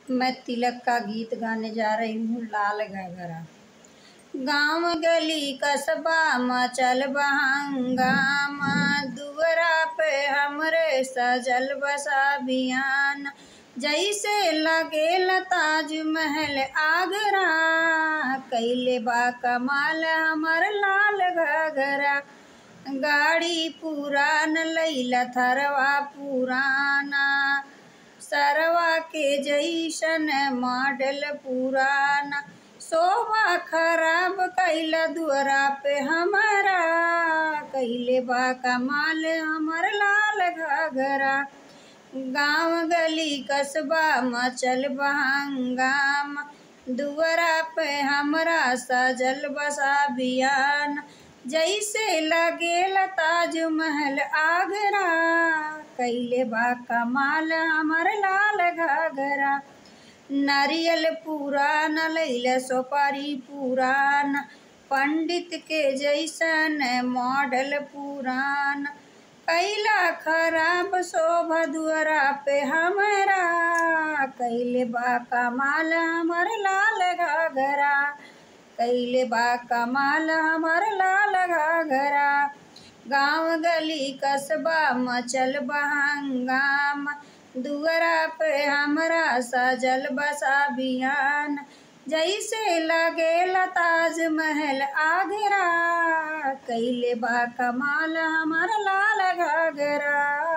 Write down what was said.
मैं तिलक का गीत गाने जा रही हूँ लाल घाघरा गाँव गली कस्बा मचल बहंगामा दुअरा पे हमरे सजल बसा बियान जैसे लगेल ताजमहल आगरा कैले बा कमाल हमर लाल घाघरा गाड़ी पुरान लैला थरवा पुराना सरवा के जैसन मॉडल पुराना शोभा खराब कैला दुअरा पे हमारा कैले बा कमाल हमर लाल घाघरा गाँव गली कस्बा मचल बहंगाम दुअरा पे हमरा सजल बसा बियान जैसे लगेल ताजमहल आगरा कैले बा कमाल हमर लाल घाघरा नारियल पुरान लैल सोपारी पुरान पंडित के जैसन मॉडल पुरान कैला खराब शोभा दुअरा पे हमरा कैले बा कमाल हमर लाल घाघरा कैले बा कमाल हमर लाल घाघरा गाँव गली कस्बा मचल बहंगाम दुअरा पे हमरा सजल बसा बियान जैसे लगेल ताजमहल आगरा कैले बा कमाल हमर लाल घाघरा